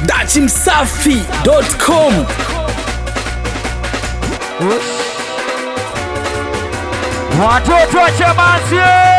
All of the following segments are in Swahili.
dachimsafi.com Watoto wa Chamazi,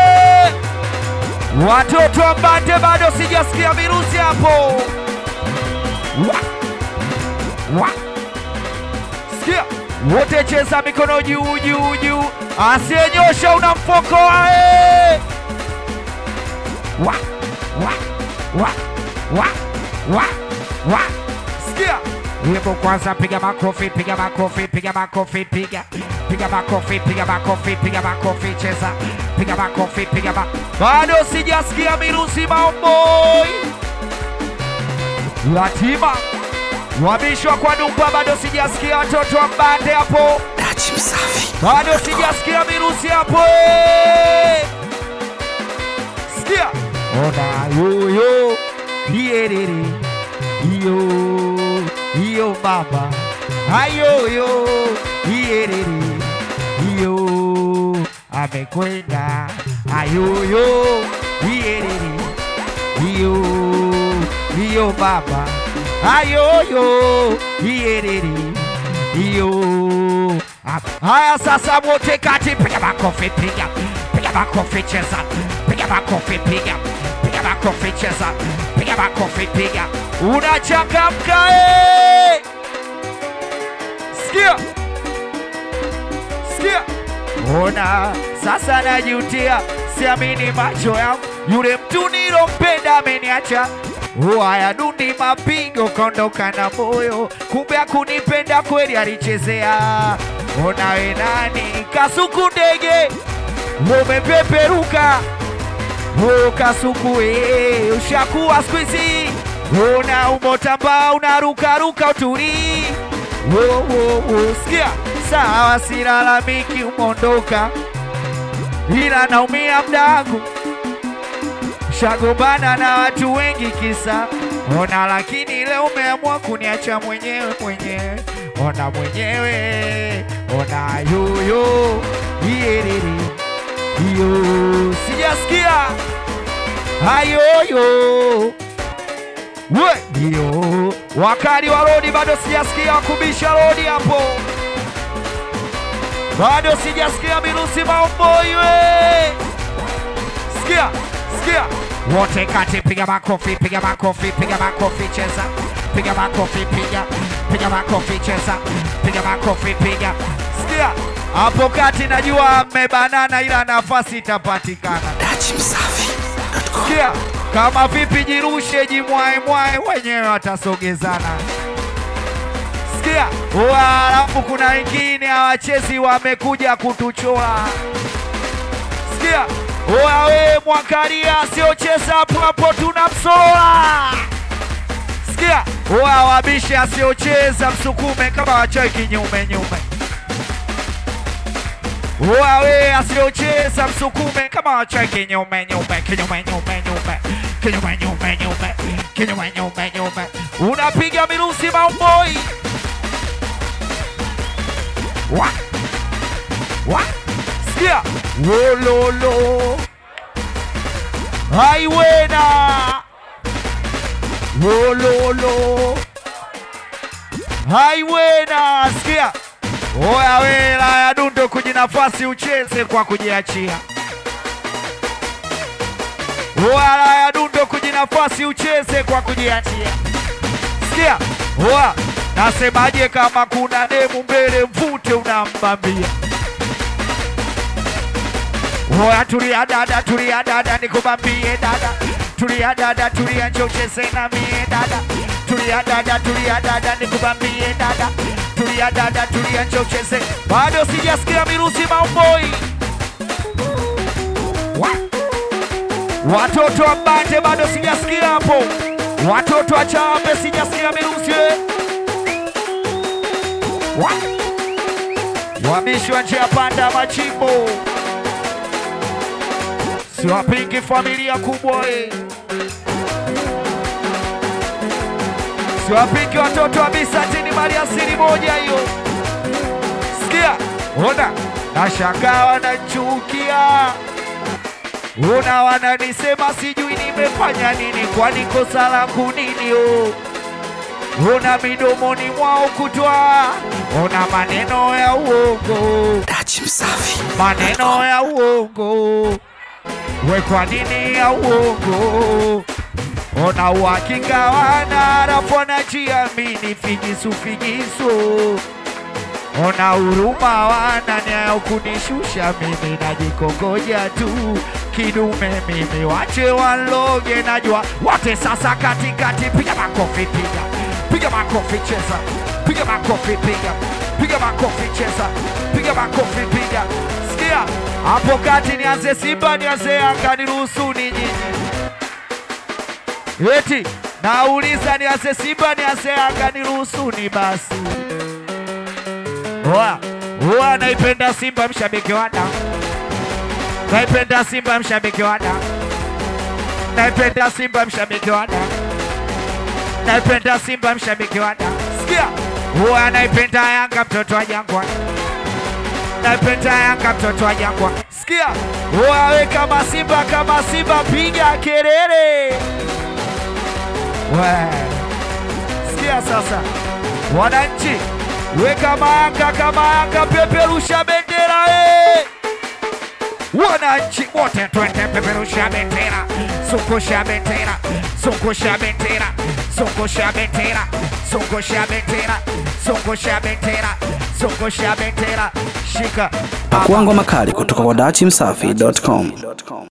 watoto wa Mbande, bado sijasikia virusi hapo. Wa. Wa. Sikia wote, cheza mikono juu juu juu, asiyenyosha unamfokoa. eh. Wa. Wa. Wa. Wa. Wa. Wa. Sikia wimbo kwanza, piga makofi, piga makofi, piga makofi, piga piga makofi, piga makofi, piga makofi, cheza, piga makofi, piga ma... Bado sijasikia mirusi maomboi yatima wabishwa kwa dumba, bado sijasikia watoto wa Mbande hapo, bado sijasikia mirusi hapo. eh. Sikia ona yoyo iyerere iyo iyo mama ayoyo iyerere iyo amekwenda ayoyo iyerere iyo iyo mama ayoyo iyerere iyo am- haya sasa wote kati piga makofi piga piga makofi cheza piga makofi piga piga makofi cheza piga makofi piga unachangamka eh! sikia sikia ona sasa najutia siamini macho yangu yule mtu nilompenda ameniacha haya dundi mapigo kaondoka na moyo kumbe akunipenda kweli alichezea ona we nani kasuku ndege umepeperuka Oh, kasuku eh, ushakuwa siku hizi una umotamba unarukaruka utulii oh, oh, oh, sikia sawa silalamiki umondoka ila naumia mdangu shagombana na watu wengi kisa ona lakini leo umeamua kuniacha mwenyewe mwenyewe ona mwenyewe ona yoyo iyerere iyo sijasikia hayoyo we iyo wakali wa rodi bado sijasikia wakubisha rodi hapo bado sijasikia mirusi maomboi we sikia sikia wote kati piga makofi piga makofi piga makofi cheza piga makofi piga piga makofi cheza piga makofi piga sikia hapo kati najua mmebanana ila nafasi itapatikana sikia kama vipi jirushe jimwae mwae wenyewe watasogezana sikia Wa, alafu kuna wengine hawachezi wamekuja kutuchoa sikia wawe mwakalia asiocheza hapo hapo tunamsola sikia wa wabishe asiocheza msukume kama wachai kinyume nyume wawe asiocheza msukume kama wachai kinyume nyume kinyume nyume nyume kinyume nyume nyume kinyume nyume nyume unapiga mirusi maumoi wa wa sikia wololo haiwena wololo haiwena sikia oya wela ya dundo kujinafasi ucheze kwa kujiachia wala ya dundo kujinafasi ucheze kwa kujiachia sikia oa nasemaje kama kuna demu mbele mvute unambambia Oya tulia dada, tulia dada, nikubambie dada. Tulia dada, tulia njoo ucheze na mie dada. Tulia dada, tulia dada, nikubambie dada. Tulia dada, tulia njoo ucheze. Bado sijasikia mirusi maumoi. Wa. Watoto wa Mbande bado sijasikia hapo. Watoto wa Chambe sijasikia mirusi. Wa. Wamishwa njia panda machimbo siwapingi familia kubwa eh. siwapingi watoto wa bisatini mali asili moja hiyo. Sikia, ona nashangaa wanachukia, ona wananisema sijui nimefanya nini, kwani kosa langu nini? oh? una midomoni mwao kutwa, una maneno ya uongo, Dachi Msafi. maneno ya uongo, we kwa nini ya uongo? Ona uhakika wana alafu wanajiamini figisu figisu Ona huruma wana nia ya kunishusha mimi najikongoja tu kidume mimi wache waloge najua wote sasa katikati piga makofi piga piga makofi cheza piga makofi piga piga makofi cheza piga makofi piga sikia hapo kati nianze Simba nianze Yanga niruhusu ni nyinyi eti nauliza nianze Simba nianze Yanga niruhusuni basi Oa, oa naipenda Simba mshabiki wa Yanga. Naipenda Simba mshabiki wa Yanga. Naipenda Simba mshabiki wa Yanga. Naipenda Simba mshabiki wa Yanga. Sikia. Oa naipenda Yanga mtoto wa Jangwa. Naipenda Yanga mtoto wa Jangwa. Sikia. Oa we kama Simba kama Simba piga kelele. We. Sikia sasa. Wananchi we kama Yanga kama Yanga peperusha bendera eh! Wananchi wote twende peperusha bendera, zungusha bendera, zungusha bendera, zungusha bendera, zungusha bendera, zungusha bendera, zungusha bendera, shika Pakua ngoma kali kutoka kwa dachi msafi.com.